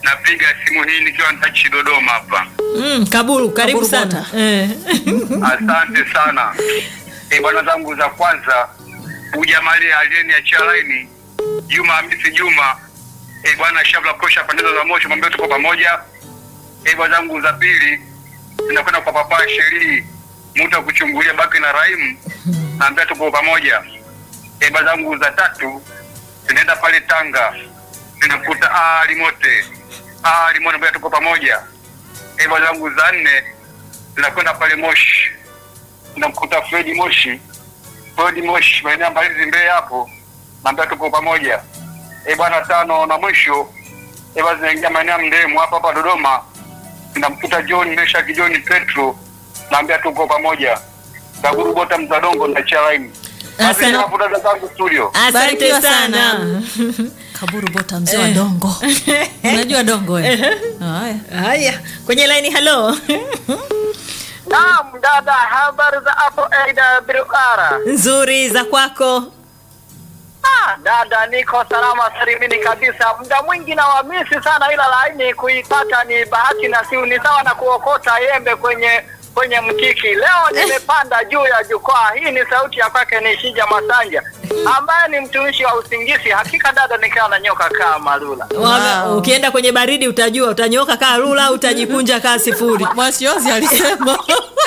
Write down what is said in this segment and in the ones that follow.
napiga simu hii nikiwa ntachi Dodoma hapa. Mm, Kaburu, karibu Kaburu sana. Bota. Eh. Asante sana. E, bwana zangu za kwanza ujamali aliyeniachia laini Juma Hamisi Juma. E, bwana Shabla Kosha pandeza za moshi mwambie tuko pamoja. E, bwana zangu za pili zinakwenda kwa papa Sheri mtu akuchungulia baki na Raimu naambia tuko pamoja. E, bwana zangu za tatu zinaenda pale Tanga zinakuta ah limote ah limote naambia tuko pamoja. E, bwana zangu za nne zinakwenda pale Moshi namkuta Fredi Moshi, Fredi Moshi maeneo Mbalizi Mbeya hapo, naambia tuko pamoja. E bwana, tano na mwisho e bwana, zinaingia maeneo ya Mdemu hapa hapa Dodoma, namkuta John Meshaki John Petro, naambia tuko pamoja. Kaburu Bota Mzadongo na Charaini. Asante. Asante hapo dada zangu studio. Asante Barikiwa sana. sana. Kaburu Bota mzee wa dongo. Unajua dongo eh? Haya. Haya, kwenye laini halo. Naam, dada, habari za hapo AWR? Nzuri za kwako. Ah, dada, niko salama salimini kabisa. Muda mwingi na wamisi sana, ila laini kuipata ni bahati nasibu. Ni sawa na kuokota yembe kwenye kwenye mtiki. Leo nimepanda juu ya jukwaa. Hii ni sauti ya kwake ni Shija Masanja ambaye ni mtumishi wa usingizi. Hakika dada, nikiwa na nyoka kama lula. Wame- Wow. Ukienda kwenye baridi utajua utanyoka kaa rula, utajikunja kaa sifuri. Mwasiozi alisema.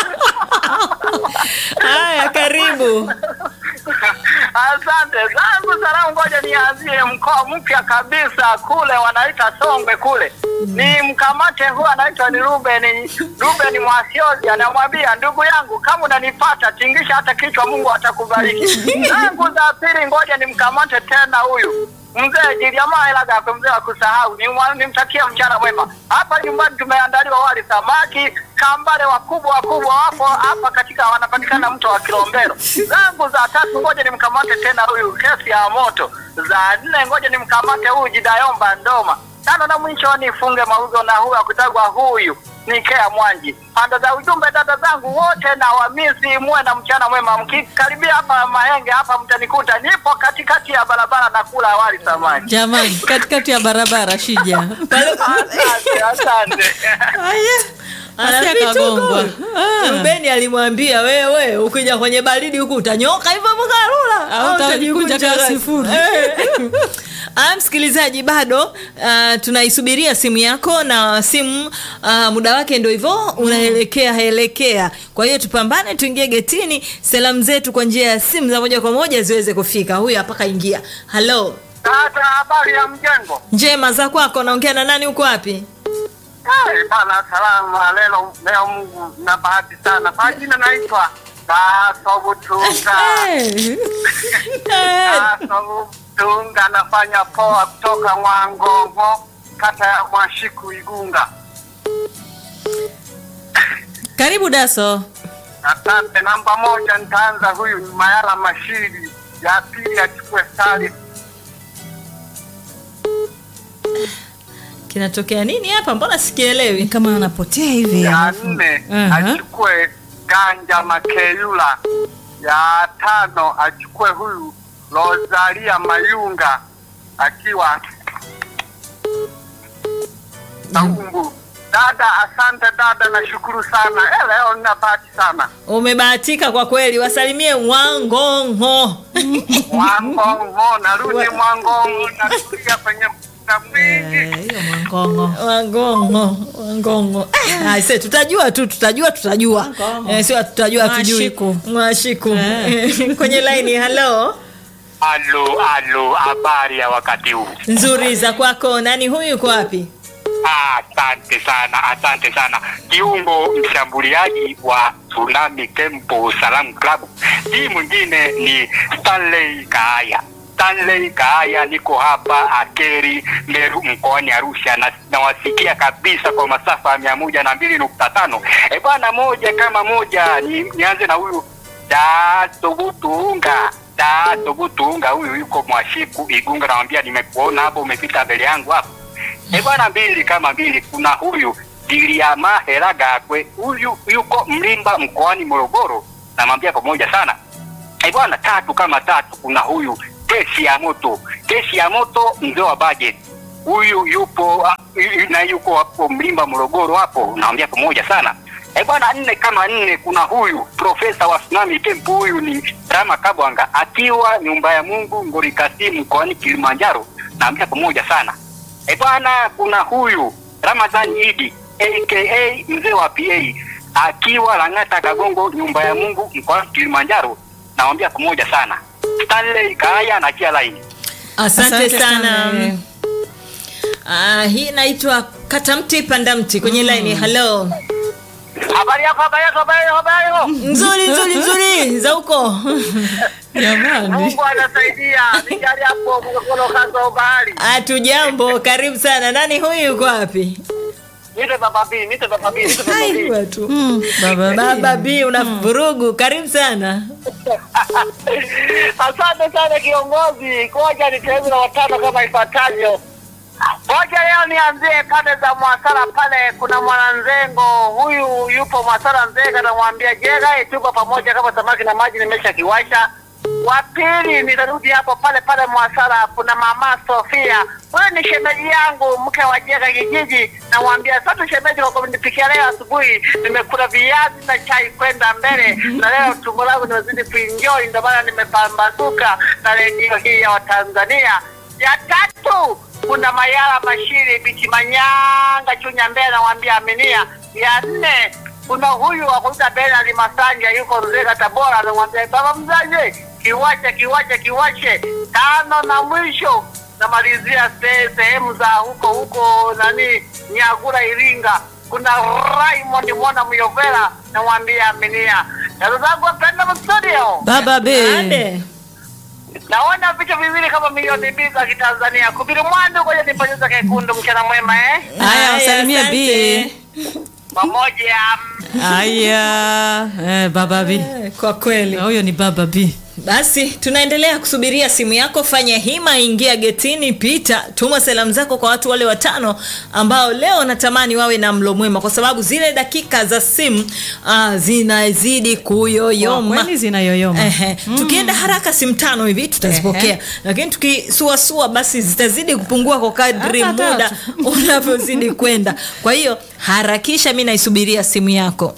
Haya, karibu. Asante zangu salamu, ngoja nianzie mkoa mpya kabisa kule wanaita Songwe kule, ni mkamate huyu anaitwa ni Ruben Ruben Mwasiozi, anamwambia ndugu yangu, kama unanipata tingisha hata kichwa, Mungu atakubariki. zangu za pili, ngoja nimkamate tena huyu mzee Jiliamaa Ilagakwe, mzee wa kusahau, Nimwa- nimtakie mchana mwema. Hapa nyumbani tumeandaliwa wali samaki, kambale wakubwa wakubwa wapo hapa katika, wanapatikana mto wa Kilombero. zangu za tatu, ngoja nimkamate tena huyu kesi ya moto. Za nne, ngoja nimkamate huyu Jidayomba Ndoma. Tano na mwisho nifunge mauzo na huyu akutagwa huyu ni Kea Mwanji. Panda za ujumbe, dada zangu wote na wamisi, muwe na mchana mwema. Mkikaribia hapa Mahenge hapa mtanikuta, nipo katikati ya barabara na kula wali samaki. Jamani, katikati ya barabara Shija. Asante, asante. Haya. Ana Asia vituko. kagongwa. Ah. Rubeni alimwambia wewe, ukija kwenye baridi huku utanyoka hivyo mkarula Au utajikunja kaa sifuri. Ah, msikilizaji bado ah, tunaisubiria simu yako na simu ah, muda wake ndio hivyo unaelekea elekea. Kwa hiyo tupambane, tuingie getini, salamu zetu kwa njia ya simu za moja kwa moja ziweze kufika. Huyu hapa kaingia. Halo, Dada, habari ya mjengo? njema za kwako, naongea na nani? Uko wapi? Ai, bana salama leo leo Mungu na bahati sana. Kwa jina naitwa Taso Butunga. Eh. Taso Butunga nafanya poa kutoka Mwangongo, kata ya Mwashiku Igunga. Karibu Daso. Asante. Namba moja nitaanza huyu ni Mayala Mashiri, ya pili achukue Sali Kinatokea nini hapa? Mbona sikielewi? Kama anapotea hivi. ya alafu- nne Aha. achukue Ganja Makeyula, ya tano achukue huyu Rosalia Mayunga akiwa Kaumbu. Dada, asante dada, nashukuru sana. Eh, leo nina bahati sana. Umebahatika kwa kweli, wasalimie Mwangongo. Mwangongo, narudi Mwangongo, nakuja kwenye mkutano mwingi. Eh, hiyo mwangongo. Wangongo, Wangongo. Ah, aise, tutajua tu, tutajua, tutajua. Wangongo. Eh, sio tutajua tujui. Mwashiku. Mwashiku. Eh. Kwenye line, hello. Alo, alo, habari ya wakati huu? Nzuri za kwako. Nani huyu yuko wapi? Asante sana, asante sana. Kiungo mshambuliaji wa Tsunami Tempo Salam Club. Hii mwingine ni Stanley Kaaya. Stanley Kaaya, niko hapa Akeri Meru mkoani Arusha na nawasikia kabisa kwa masafa ya mia moja na mbili nukta tano. E bwana, moja kama moja ni, nianze na huyu Datobutunga Datobutunga, huyu yuko Mwashiku Igunga, namwambia nimekuona hapo, umepita mbele yangu hapo E bwana, mbili kama mbili. Kuna huyu Diliama Helagakwe, huyu yuko Mlimba mkoani Morogoro, namwambia pamoja sana. E bwana, tatu kama tatu. Kuna huyu Kesi ya Moto, Kesi ya Moto, mzee wa budget, huyu yupo ah, yu- na yuko hapo Mlimba Morogoro hapo, naambia pamoja sana. Eh bwana, nne kama nne, kuna huyu profesa wa tsunami tempo, huyu ni Rama Kabwanga akiwa nyumba ya Mungu Ngorikasi mkoani Kilimanjaro, naambia pamoja sana. Eh bwana, kuna huyu Ramadhani Idi aka mzee wa PA akiwa Lang'ata Kagongo, nyumba ya Mungu mkoani Kilimanjaro, naambia pamoja sana. Stanley Kaya na Kia Line. asante, Asante sana sana. Ah, hii inaitwa katamti pandamti kwenye laini halo Habari yako, habari yako, habari yako, habari yako. nzuri nzuri nzuri za huko Jamani. Mungu anasaidia. Nijali hapo mkono kaza bahari. hatujambo karibu sana nani huyu yuko wapi Nite baba B, nite baba B, nite baba Hai, B. watu. Mm, baba baba b una vurugu karibu sana Asante sana kiongozi. Ngoja niteuze na watano kama ifuatavyo. Ngoja leo nianzie pande za Mwasara pale, kuna mwananzengo huyu yupo Mwasara Nzenga, namwambia jega tuko pamoja kama samaki na maji nimesha kiwasha. Wa pili nitarudi hapo pale pale Mwasara, kuna mama Sofia, huyu ni shemeji yangu, mke wa jega kijiji. Namwambia asante shemeji kwa kunipikia leo asubuhi, nimekula viazi na chai kwenda mbele, na leo tumbo langu nimezidi kuenjoy, ndio maana nimepambazuka na redio hii ya Watanzania. Ya tatu kuna Mayala Mashiri Biti Manyanga Chunya Mbele, namwambia aminia. Ya nne kuna huyu wa kuita Bernard Masanja yuko Nzega Tabora, namwambia baba mzazi, kiwache kiwache kiwache. Tano na mwisho namalizia se- sehemu za huko huko nani Nyagura Iringa, kuna Raymond Mwana Myovela, namwambia aminia. Dada zangu wapenda studio baba be Ade. naona vichwa viwili kama milioni mbili za kitanzania kubiri mwandu ngoja niponyeza kekundu mchana mwema eh haya Haya, wasalimia asante. b pamoja haya eh, baba b Eh, kwa kweli Na huyo ni baba b basi tunaendelea kusubiria simu yako fanya hima ingia getini pita tuma salamu zako kwa watu wale watano ambao leo natamani wawe na mlo mwema kwa sababu zile dakika za simu uh, zinazidi Kwa kuyoyoma kweli zinayoyoma Ehe. tukienda haraka simu tano hivi tutazipokea Ehe. lakini tukisuasua basi zitazidi kupungua kwa kadri Hata muda tatu. unavyozidi kwenda kwa hiyo harakisha mi naisubiria simu yako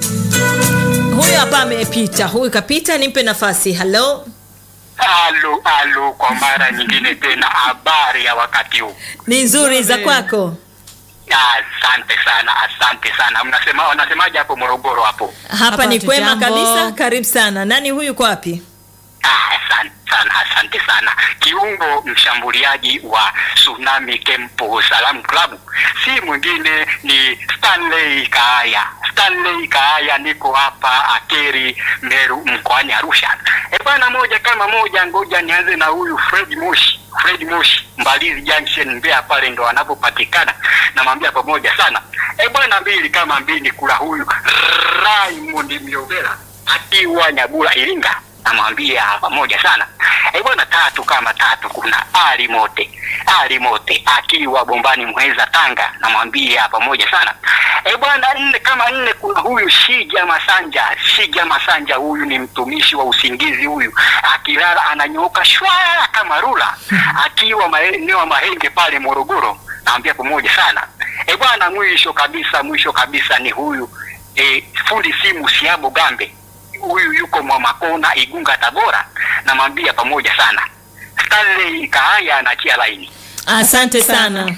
huyu hapa amepita huyu kapita nimpe nafasi halo Alu alu, kwa mara nyingine tena, habari ya wakati huu. ni nzuri za Nzuri. kwako Asante sana, asante sana. Mnasema wanasemaje hapo Morogoro hapo? hapa, Hapa ni kwema hatujambo. kabisa karibu sana nani huyu kwa wapi Ah, asante sana, asante sana. Kiungo mshambuliaji wa Tsunami Tempo Salam Club si mwingine ni Stanley Kaaya. Stanley Kaaya, niko hapa Akeri Meru mkoani Arusha. E bwana, moja kama moja, ngoja nianze na huyu Fred Moshi. Fred Moshi Mbalizi Junction Mbeya pale ndo anapopatikana, namwambia pamoja sana. E bwana, mbili kama mbili, kula huyu Raymond Myovela akiwa Nyabula Iringa namwambia pamoja sana e bwana tatu kama tatu kuna ali mote ali mote akiwa bombani mweza tanga namwambia pamoja sana e bwana nne kama nne kuna huyu shija masanja shija masanja huyu ni mtumishi wa usingizi huyu akilala ananyooka shwaa kama rula akiwa maeneo ya mahenge pale morogoro namwambia pamoja sana e bwana mwisho kabisa mwisho kabisa ni huyu e, fundi simu siabo gambe huyu yuko Mwamakona Igunga Tabora, namwambia pamoja sana. Stanley Kaaya anachia laini. asante sana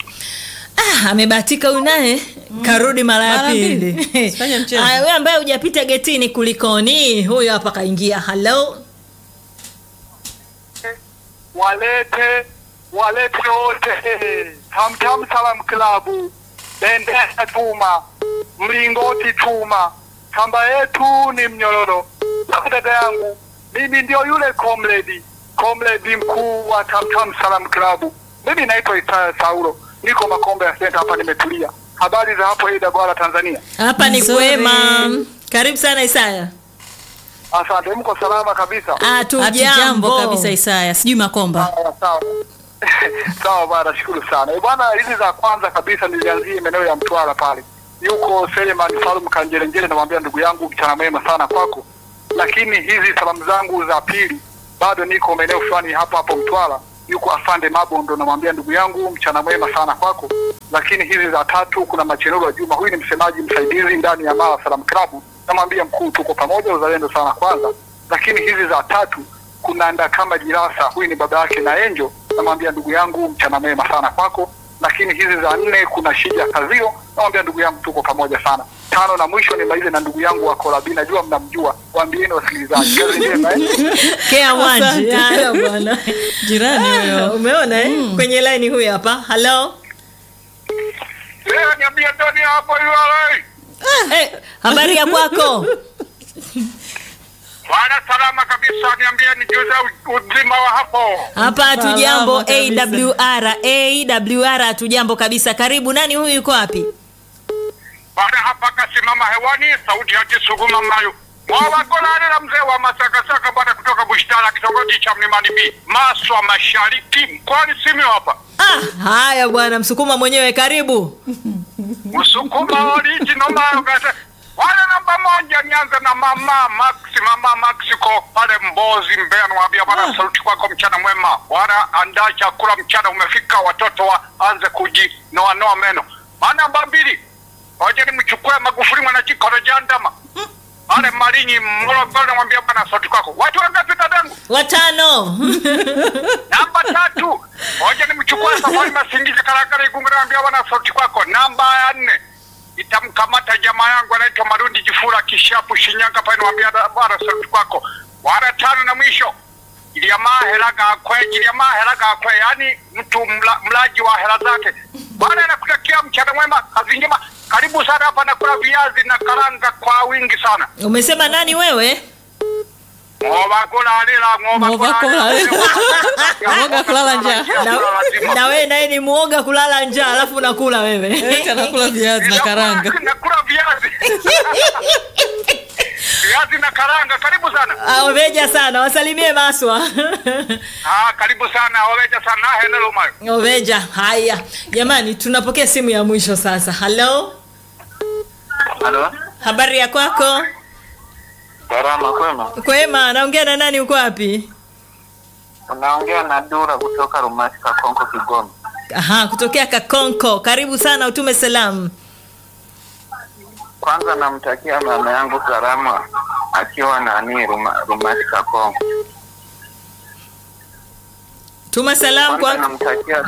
Ah, amebahatika huyu naye karudi mara ya Mara pili mbili. Sifanye mchezo. Aya, wewe ambaye hujapita getini kulikoni huyu hapa kaingia halo walete walete wote Tamtam Salam Klabu, bendera chuma, mlingoti chuma, kamba yetu ni mnyororo. Sasa dada yangu, mimi ndio yule comrade comrade mkuu wa Tamtam Salam Klabu. Mimi naitwa Isaya Saulo, niko Makombe ya Senta hapa, nimetulia. Habari za hapo Ida Bwala, Tanzania? hapa ni Nzuri. kwema karibu sana isaya Asante, mko salama kabisa? hatujambo hatujambo kabisa isaya sijui makomba Sawa, sawa sawa bwana, shukuru sana Eh, bwana. Hizi za kwanza kabisa nilianzie maeneo ya Mtwara pale, yuko Seleman Salum Kanjelenjele, namwambia ndugu yangu, mchana mwema sana kwako. Lakini hizi salamu zangu za pili bado niko maeneo fulani hapo hapo Mtwara, yuko afande Mabondo, namwambia ndugu yangu mchana mwema sana kwako. Lakini hizi za tatu kuna Machenero wa Juma, huyu ni msemaji msaidizi ndani ya Mara Salam Club, namwambia mkuu, tuko pamoja, uzalendo sana kwanza. Lakini hizi za tatu kuna Ndakamba Jirasa, huyu ni baba yake na Enjo, namwambia ndugu yangu mchana mwema sana kwako. Lakini hizi za nne kuna Shija Kazio, namwambia ndugu yangu tuko pamoja sana. Tano na mwisho nimalize na ndugu yangu wa Kolabi, najua mnamjua, waambieni wasikilizaji. Kazi njema eh? Kea Mwanji. Asante. Haya bwana. jirani Ah, huyo Umeona eh? Kwenye line huyu hapa. Hello. Leo niambie ndani hapo yule. Eh, habari ya kwako? Bwana salama kabisa, niambie nijuze u- uzima wa hapo. Hapa hatujambo Salama kabisa. AWR. AWR hatujambo kabisa. Karibu. Nani huyu yuko wapi? Bwana hapa kasimama hewani, sauti ya Kisuguma Mayu. Mwawakolani na mzee wa Masakasaka bwana kutoka Bushtala kitongoji cha Mlimani B. Maswa Mashariki mkoani Simiyu hapa. Ah, haya bwana Msukuma mwenyewe karibu. Msukuma original Mayu kasa. Wale namba moja nianze na mama Max, mama Maxiko pale Mbozi Mbeya, niwaambia bwana sauti kwako mchana mwema. Bwana andaa chakula mchana umefika, watoto waanze kujinoanoa meno. Maana namba mbili Ngoja nimchukue Magufuli mwanachikoro jandama pale Malinyi Morogoro, namwambia bwana sauti kwako. Watu wangapi dadangu? Watano. Namba tatu, ngoja nimchukue Safari Masingiza Karakara Igunga, namwambia bwana sauti kwako. Namba ya nne itamkamata jamaa yangu anaitwa Marundi Jifura Kishapu Shinyanga pale, namwambia da- bwana sauti kwako. Wara tano na mwisho Iliamaa helaga akwe, iliamaa helaga akwe, yani mtu mla, mlaji wa hela zake. Bwana nakutakia mchana mwema, kazi njema. Karibu sana hapa, nakula viazi na karanga kwa wingi sana. Umesema nani wewe? Ngoba kulalila, ngoba Ngoba kulalila. Ngoba kulala njaa. Na, na wewe naye ni muoga kulala njaa alafu unakula wewe. Eti anakula viazi na karanga Nakula viazi. Viazi na karanga, karibu sana. Ah, Oveja sana. Wasalimie Maswa. Ah, karibu sana, waweja sana, henelo mayo. Oveja. Haya. Jamani tunapokea simu ya mwisho sasa. Hello. Halo, Habari ya kwako? salama kwema. Kwema, naongea na nani uko wapi? Unaongea na Dura kutoka Rumasi Kakonko, Kigoma. Aha, kutokea Kakonko. Karibu sana utume salamu. Kwanza namtakia mama yangu salama akiwa nani Ruma, Rumasi Kakonko. Tuma salamu Kwanza kwa namtakia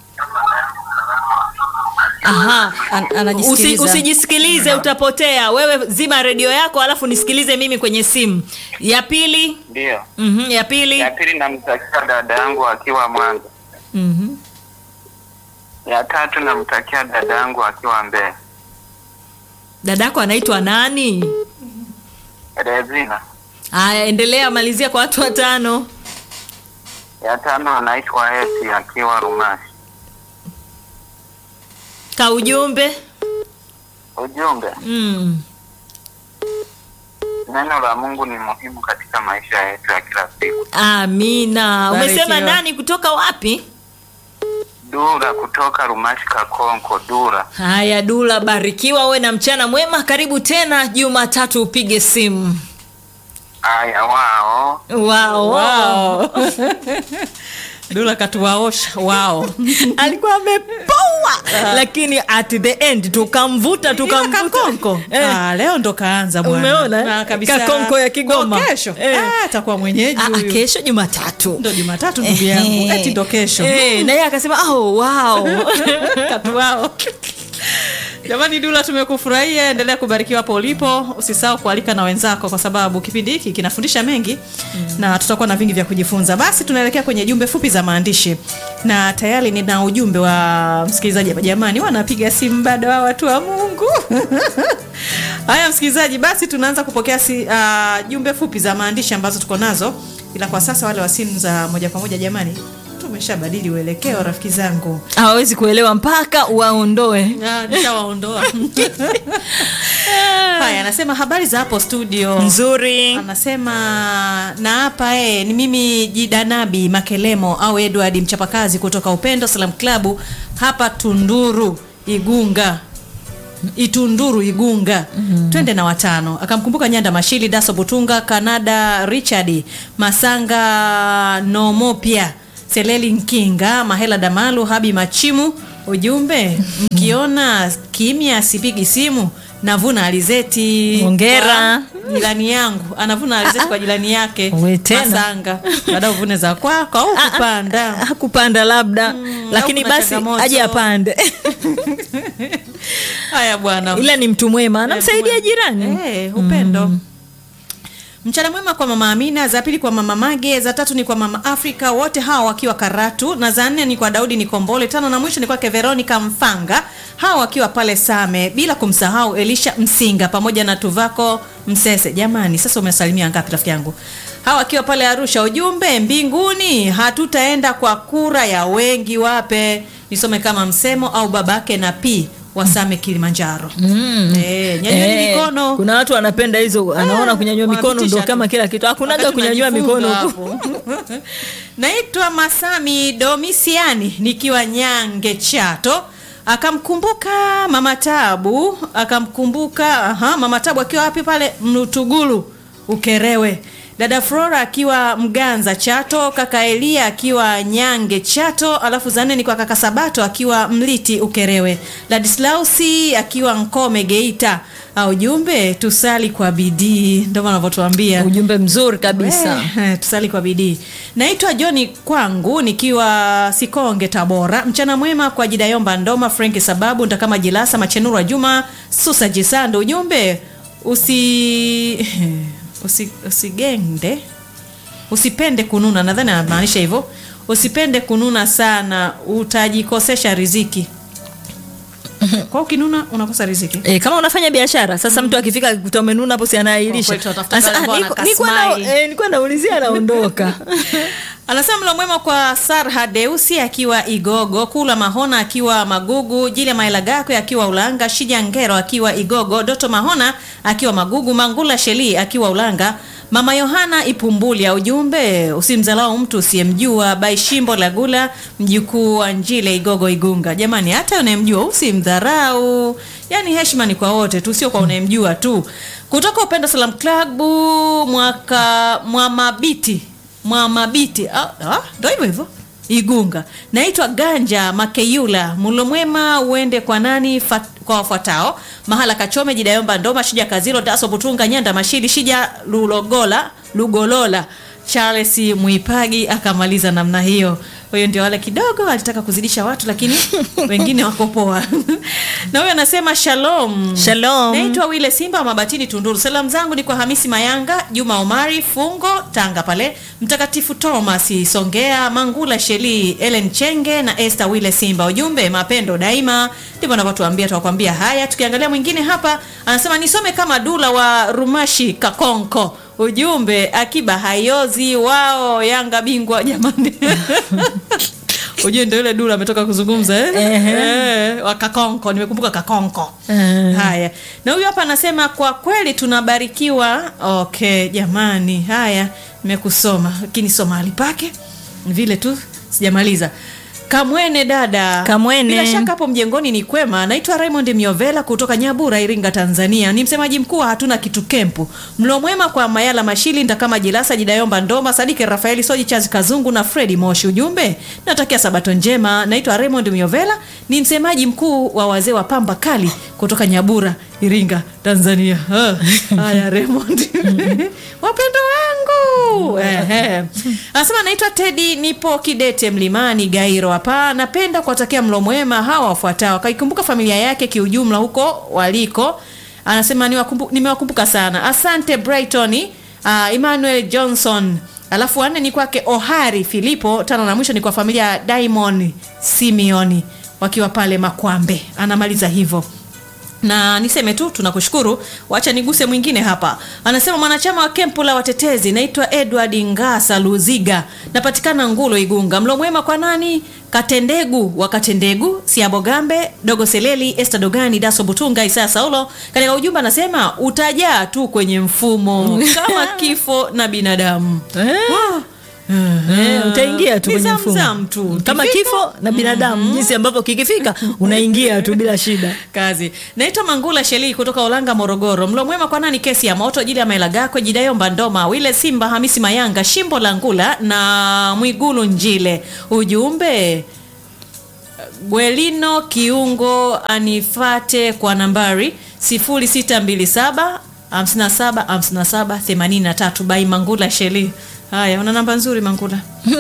Aha. An- Usi, anajisikiliza usijisikilize utapotea. Wewe zima redio yako alafu nisikilize mimi kwenye simu. Ya pili? ndio. Mhm, ya pili. Ya pili namtakia dada yangu akiwa Mwanza. Mhm. Ya tatu namtakia dada yangu akiwa Mbeya. Dadako anaitwa nani? Rezina. Haya, endelea malizia kwa watu watano. Ya tano anaitwa Esi akiwa Rumasi. Ka ujumbe. Ujumbe, Mm. neno la Mungu ni muhimu katika maisha yetu ya kila siku. Amina. Umesema Barikiwa. nani kutoka wapi? Dura kutoka Rumasi Kakonko, Dura. Haya, Dula, barikiwa uwe na mchana mwema. Karibu tena Jumatatu upige simu. Aya, wao Wao. Wow. Dula katuwaosha wao alikuwa amepoa lakini at the end tukamvuta tukamvuta kakonko Eh. ah, leo ndo kaanza bwana. Umeona, eh? Na kabisa Kakonko ya Kigoma. Kwa kesho Eh. ah, atakuwa mwenyeji Ah, ah, huyu. kesho Jumatatu ndo Jumatatu ndugu Ehe. yangu eti ndo kesho Eh, na yeye akasema oh, wow. katu wao jamani dula tumekufurahia endelea kubarikiwa hapo ulipo usisahau kualika na wenzako kwa sababu kipindi hiki kinafundisha mengi mm. na tutakuwa na vingi vya kujifunza basi tunaelekea kwenye jumbe fupi za maandishi na tayari nina ujumbe wa msikilizaji hapa jamani wanapiga simu bado wa watu wa mungu haya msikilizaji basi tunaanza kupokea si, uh, jumbe fupi za maandishi ambazo tuko nazo ila kwa sasa wale wa simu za moja kwa moja jamani tumeshabadili uelekeo rafiki zangu hawawezi kuelewa mpaka waondoe Ah, nishawaondoa haya anasema habari za hapo studio nzuri anasema na hapa eh, ni mimi jidanabi makelemo au edward mchapakazi kutoka upendo salam klabu hapa tunduru igunga itunduru igunga mm-hmm. twende na watano akamkumbuka nyanda mashili daso butunga kanada richard masanga nomopia seleli nkinga mahela damalu habi machimu ujumbe mkiona kimya sipigi simu navuna alizeti Hongera. kwa jirani yangu anavuna alizeti kwa jirani yake We tena. masanga baada uvune za kwako au kupanda hakupanda labda lakini au kuna basi changamoto. aje apande haya bwana ila ni mtu mwema anamsaidia jirani Eh, upendo mchana mwema kwa mama amina za pili kwa mama mage za tatu ni kwa mama afrika wote hawa wakiwa karatu na za nne ni kwa daudi nikombole tano na mwisho ni kwake veronica mfanga hawa wakiwa pale same bila kumsahau elisha msinga pamoja na tuvako msese jamani sasa umesalimia ngapi rafiki yangu hawa wakiwa pale arusha ujumbe mbinguni hatutaenda kwa kura ya wengi wape nisome kama msemo au babake na p wasame kilimanjaro mm. eh, nyanyueni Eh, mikono kuna watu wanapenda hizo anaona kunyanyua mikono ndo wanapitisha kama tu. kila kitu hakunaga Wakati kunyanyua tunajifunga mikono huku hapo. naitwa masami domisiani nikiwa nyange chato akamkumbuka mama tabu akamkumbuka aha, mama tabu akiwa wapi pale mlutugulu ukerewe dada flora akiwa mganza chato kaka elia akiwa nyange chato alafu za nne ni kwa kaka sabato akiwa mliti ukerewe ladislausi akiwa nkome geita Ah, ujumbe tusali kwa bidii ndio wanavyotuambia ujumbe mzuri kabisa Eh, eh, tusali kwa bidii naitwa joni kwangu nikiwa sikonge tabora mchana mwema kwa jidayomba ndoma franki sababu ntakama jilasa machenurwa juma susa jisando ujumbe usi usi usigende usipende kununa nadhani anamaanisha hivyo usipende kununa sana utajikosesha riziki kwa ukinuna unakosa riziki E, kama unafanya biashara sasa mtu akifika kuta umenuna hapo si anaahirisha Kwa kweli tunatafuta Asa, wale ambao ah, wanakaa nilikuwa na- smile. eh, nilikuwa naulizia anaondoka anasema mlo mwema kwa sarha deusi akiwa igogo kula mahona akiwa magugu jili maela gakwe akiwa ulanga shija ngero akiwa igogo doto mahona akiwa magugu mangula sheli akiwa ulanga mama yohana ipumbulia ujumbe usimdhalau mtu usiyemjua baishimbo lagula mjukuu wa njile igogo igunga jamani hata unayemjua usimdharau yaani heshima ni kwa wote tu sio kwa unayemjua tu kutoka upendo salam klabu mwaka mwamabiti mwamabiti ah, ah, ndo hivyo hivyo igunga naitwa ganja makeyula mulo mwema uende kwa nani fat, kwa wafuatao mahala kachome jidayomba ndoma shija kazilo daso butunga nyanda mashili shija lulogola lugolola charles mwipagi akamaliza namna hiyo huyo ndio wale kidogo alitaka kuzidisha watu lakini wengine wako poa na huyo anasema shalom Shalom. naitwa wile simba wa mabatini tunduru salamu zangu ni kwa hamisi mayanga juma omari fungo tanga pale mtakatifu thomas songea mangula sheli ellen chenge na este wile simba ujumbe mapendo daima ndivyo anavyotuambia tunakwambia haya tukiangalia mwingine hapa anasema nisome kama dula wa rumashi kakonko ujumbe akiba hayozi wao yanga bingwa jamani ujue ndo yule dula ametoka kuzungumza eh? Eh, wa kakonko nimekumbuka kakonko Eh. haya na huyu hapa anasema kwa kweli tunabarikiwa okay jamani haya nimekusoma lakini soma hali pake vile tu sijamaliza kamwene dada Kamwene. bila shaka hapo mjengoni ni kwema naitwa raymond miovela kutoka nyabura iringa tanzania ni msemaji mkuu wa hatuna kitu kempu mlo mwema kwa mayala mashili ndakama jilasa jidayomba ndoma sadiki rafaeli soji chazi kazungu na fredi moshi ujumbe natakia sabato njema naitwa raymond miovela ni msemaji mkuu wa wazee wa pamba kali kutoka nyabura iringa tanzania Ah, haya raymond wapendo wangu Ehe. anasema naitwa tedi nipo kidete mlimani gairo hapa napenda kuwatakia mlo mwema hawa wafuatao akaikumbuka familia yake kiujumla huko waliko anasema niwakumbu- nimewakumbuka sana asante brighton uh, emmanuel johnson alafu wanne ni kwake ohari filipo tano na mwisho ni kwa familia ya diamond simeoni wakiwa pale makwambe anamaliza hivyo na niseme tu tunakushukuru wacha niguse mwingine hapa anasema mwanachama wa kempu la watetezi naitwa edward ngasa luziga napatikana ngulo igunga mlo mwema kwa nani katendegu wa katendegu siabogambe dogo seleli este dogani daso butunga isaya saulo katika ujumbe anasema utajaa tu kwenye mfumo kama kifo na binadamu Eh. Wow. Eh, utaingia tu Ni kwenye zamzam mfumo tu. kama Kifika, kifo na binadamu jinsi ambavyo kikifika unaingia tu bila shida kazi naitwa mangula sheli kutoka ulanga morogoro mlo mwema kwa nani kesi ya moto jili ya maelagakwe jidayomba ndoma wile simba hamisi mayanga shimbo la ngula na mwigulu njile ujumbe gwelino kiungo anifate kwa nambari 0627 57 57 83 bai mangula sheli haya una namba nzuri mangula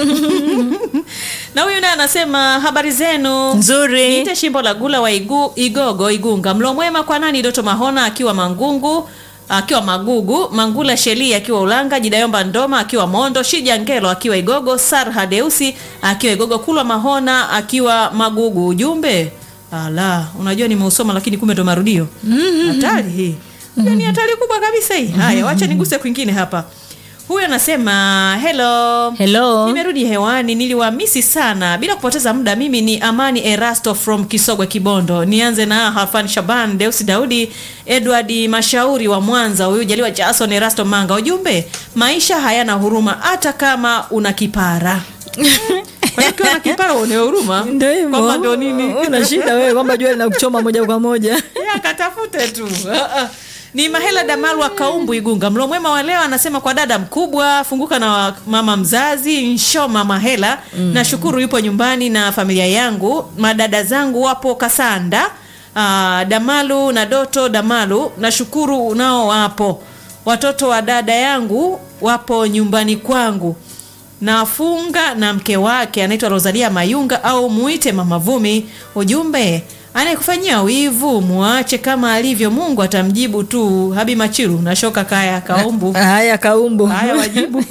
na huyu naye anasema habari zenu nzuri niite shimbo la gula wa igu, igogo igunga mlo mwema kwa nani doto mahona akiwa mangungu akiwa magugu mangula sheli akiwa ulanga jidayomba ndoma akiwa mondo shija ngelo akiwa igogo sarha deusi akiwa igogo kulwa mahona akiwa magugu ujumbe ala unajua nimeusoma lakini kumbe ndo marudio hatari hii hiyo ni hatari kubwa kabisa hii haya wacha niguse kwingine hapa huyu anasema hello Hello. nimerudi hewani niliwamisi sana bila kupoteza muda mimi ni amani erasto from kisogwe kibondo nianze na hafan shaban deusi daudi edward mashauri wa mwanza huyu jaliwa jason erasto manga ujumbe maisha hayana huruma hata kama una kipara kwa hiyo ukiwa na kipara uone huruma ndio hivyo kwamba ndio nini una shida wewe kwamba jua linakuchoma moja kwa moja Ya, katafute tu Ah, ah. ni mahela damalu wa kaumbu igunga mlo mwema wa leo anasema kwa dada mkubwa funguka na wa- mama mzazi nshoma mahela mm. nashukuru yupo nyumbani na familia yangu madada zangu wapo kasanda Aa, damalu na doto damalu nashukuru nao wapo watoto wa dada yangu wapo nyumbani kwangu nafunga na mke wake anaitwa rosalia mayunga au muite mama vumi ujumbe anayekufanyia wivu muache kama alivyo mungu atamjibu tu habi machiru nashoka kaya kaumbu haya kaumbu haya wajibu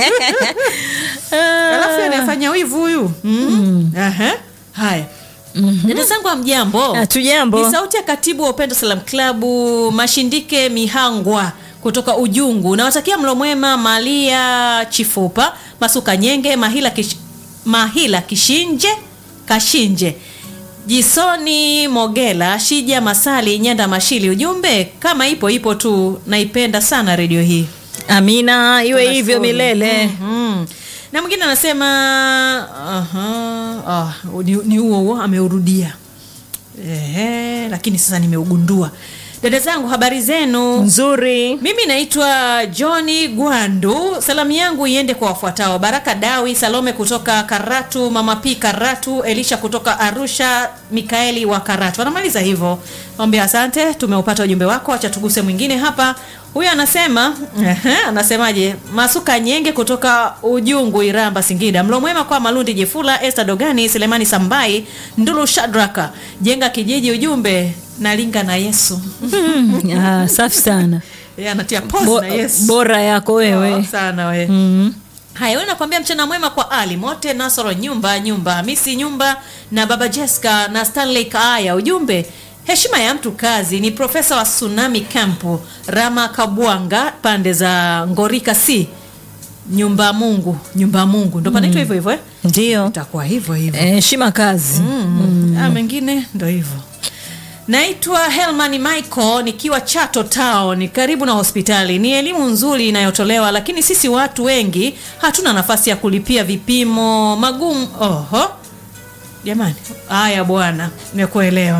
alafu anayefanya wivu huyu mm. Aha. haya dada zangu amjambo hatujambo ni sauti ya katibu wa upendo salam klabu mashindike mihangwa kutoka ujungu nawatakia mlo mwema malia chifupa masuka nyenge mahila, kish, mahila kishinje kashinje jisoni mogela shija masali nyanda mashili ujumbe kama ipo ipo tu naipenda sana redio hii amina iwe Tunashukuru. hivyo milele Mhm. na mwingine anasema aha, ah, ni ni huo huo ameurudia Ehe, lakini sasa nimeugundua dada zangu habari zenu nzuri mimi naitwa johni gwandu salamu yangu iende kwa wafuatao baraka dawi salome kutoka karatu mama p karatu elisha kutoka arusha mikaeli wa karatu anamaliza hivyo ambia asante tumeupata ujumbe wako acha tuguse mwingine hapa huyu anasema ehe, anasemaje masuka nyenge kutoka ujungu iramba singida mlo mwema kwa malundi jefula este dogani selemani sambai ndulu shadraka jenga kijiji ujumbe nalinga na yesu ah, safi sana Yeye anatia pause Bo, na Yesu. bora yako Oh, wewe sana we mm. haya we nakwambia mchana mwema kwa ali mote nasoro nyumba nyumba hamisi nyumba na baba jessica na stanley kaaya ujumbe heshima ya mtu kazi ni profesa wa tsunami campu rama kabwanga pande za ngorika c nyumba mungu nyumba mungu ndo panaitwa hivyo hivyo eh? ndio itakuwa hivyo hivyo heshima kazi mm. ah, mengine ndo hivyo naitwa helman michael nikiwa chato town karibu na hospitali ni elimu nzuri inayotolewa lakini sisi watu wengi hatuna nafasi ya kulipia vipimo magumu oho jamani haya bwana nimekuelewa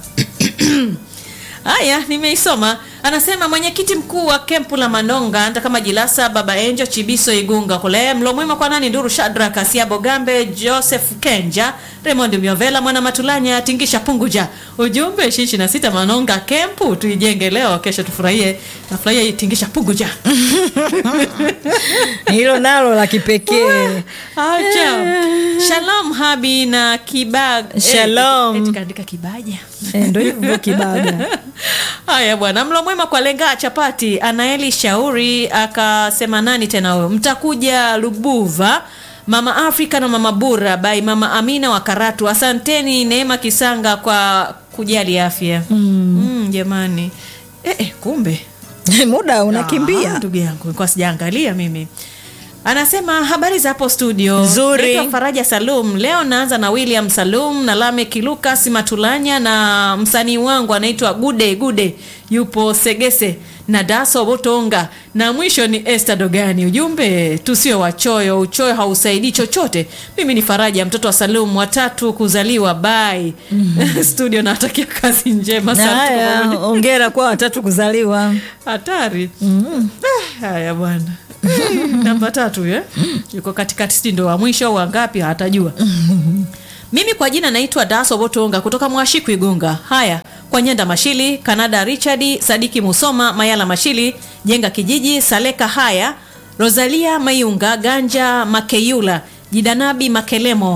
haya nimeisoma anasema mwenyekiti mkuu wa kempu la manonga nta kama jilasa baba enjo chibiso igunga kule mlo mwema kwa nani nduru shadrak asiabo gambe joseph kenja raymond miovela mwana matulanya tingisha punguja ujumbe shishi na sita manonga kempu tuijenge leo kesho tufurahie nafurahia hii tingisha punguja hilo nalo la kipekee acha shalom habi na kibaga Shalom. kaandika kibaja Eh, ndo hivyo kibaga haya bwana mlo mwema kwa lenga chapati anaeli shauri akasema nani tena huyo mtakuja lubuva mama afrika na mama bura bai mama amina wa karatu asanteni neema kisanga kwa kujali afya mm. Mm, jamani eh, eh, kumbe muda Ah, unakimbia ndugu yangu nilikuwa sijaangalia mimi anasema habari za hapo studio Nzuri. Naitwa faraja salum leo naanza na william salum na lamek lukas matulanya na msanii wangu anaitwa gude gude yupo segese na daso botonga na mwisho ni este dogani ujumbe tusiwe wachoyo uchoyo hausaidii chochote mimi ni faraja mtoto wa salum watatu kuzaliwa bai studio nawatakia kazi njema na Asante kwa haya pamoja. ongera kwa watatu kuzaliwa hatari Ah, haya bwana Eh, namba tatu eh? yuko katikati sijui ndo wa mwisho au wangapi hatajua mimi kwa jina naitwa daso botonga kutoka mwashiku igunga haya kwa nyenda mashili kanada richard sadiki musoma mayala mashili jenga kijiji saleka haya rosalia mayunga ganja makeyula jidanabi makelemo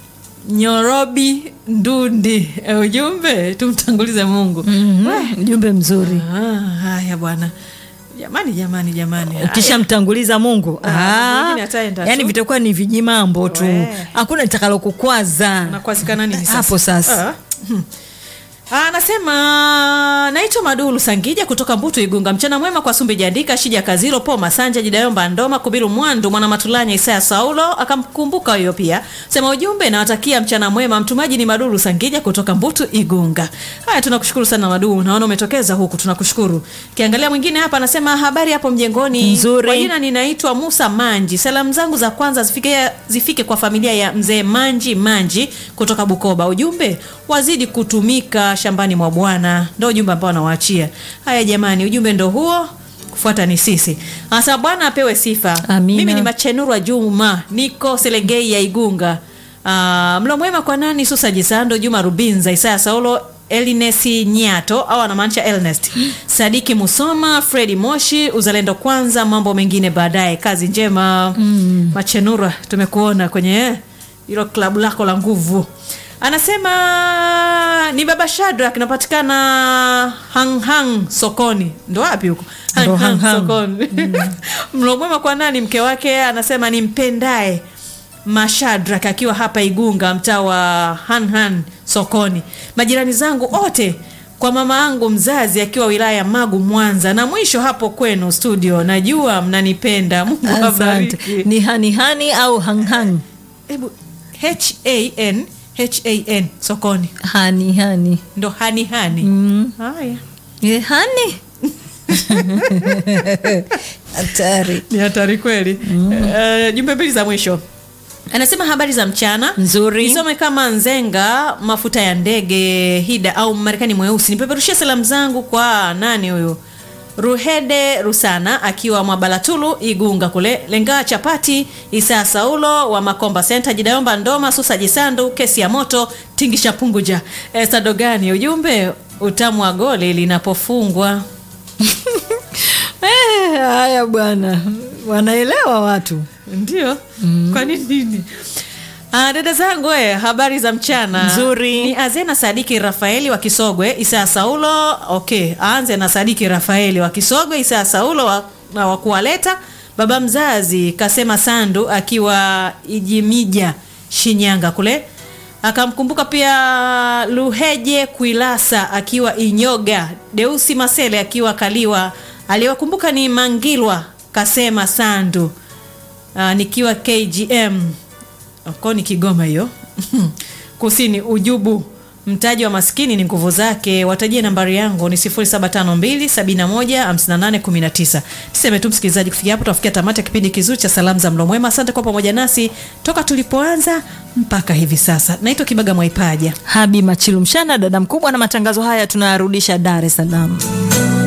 nyorobi ndundi Eh, ujumbe tumtangulize mungu Mhm, ujumbe mzuri Ah, haya bwana jamani jamani jamani Haya. ukishamtanguliza mungu Ah, ah, mwingine ataenda yani tu. vitakuwa ni vijimambo tu We. hakuna litakalo kukwaza nakwazikana nini sasa? Hapo sasa. Ah, hmm. Ah, anasema naitwa madulu sangija kutoka mbutu igunga mchana mwema kwa sumbi jandika shija kaziro po masanja jidayomba ndoma kubiru mwandu mwana matulanya isaya saulo akamkumbuka huyo pia sema ujumbe nawatakia mchana mwema mtumaji ni madulu sangija kutoka mbutu igunga haya tunakushukuru sana madulu naona umetokeza huku tunakushukuru kiangalia mwingine hapa anasema habari hapo mjengoni Nzuri. kwa jina ninaitwa musa manji salamu zangu za kwanza zifike, zifike kwa familia ya mzee manji manji kutoka bukoba ujumbe wazidi kutumika shambani mwa bwana ndo ujumbe ambao anawaachia haya jamani ujumbe ndo huo kufuata ni sisi hasa bwana apewe sifa Amina. mimi ni machenurwa juma niko selegei ya igunga Ah, mlo mwema kwa nani susa jisando juma rubinza isaya saulo elinesi nyato au anamaanisha elnest sadiki musoma fredi moshi uzalendo kwanza mambo mengine baadaye kazi njema mm. machenura tumekuona kwenye hilo klabu lako la nguvu anasema ni baba shadrak inapatikana hanghang sokoni ndo wapi huko Ndo Hang Hang Hang Hang. sokoni mlo mwema kwa nani mke wake anasema ni mpendae mashadrak akiwa hapa igunga mtaa wa hanhan sokoni majirani zangu wote kwa mama yangu mzazi akiwa wilaya ya magu mwanza na mwisho hapo kwenu studio najua mnanipenda mungu asante awabariki ni hanihani au hanghang hebu han han sokoni hanihani ndo hanihani mm. haya Eh, hani hatari ni hatari kweli mm. uh, jumbe mbili za mwisho anasema habari za mchana Nzuri. nisome kama nzenga mafuta ya ndege hida au marekani mweusi nipeperushie salamu zangu kwa nani huyu ruhede rusana akiwa mwabalatulu igunga kule lengaa chapati isaa saulo wa makomba senta jidayomba ndoma susa jisandu kesi ya moto tingisha punguja esadogani ujumbe utamu wa goli linapofungwa Eh, haya bwana wanaelewa watu ndio mm. kwa nini nini Ah, dada zangu e, habari za mchana Nzuri. ni azena sadiki rafaeli wa kisogwe isaa saulo okay aanze na sadiki rafaeli wa kisogwe isaa saulo wa, na wa kuwaleta baba mzazi kasema sandu akiwa ijimija shinyanga kule akamkumbuka pia luheje kuilasa akiwa inyoga deusi masele akiwa kaliwa aliyewakumbuka ni mangilwa kasema sandu uh, nikiwa kgm ko ni kigoma hiyo kusini ujubu mtaji wa maskini ni nguvu zake watajie nambari yangu ni 0752715819 niseme tu msikilizaji kufikia hapo tunafikia tamati ya kipindi kizuri cha salamu za mlo mwema asante kwa pamoja nasi toka tulipoanza mpaka hivi sasa naitwa kibaga mwaipaja habi machilu mshana dada mkubwa na matangazo haya tunayarudisha dar es salaam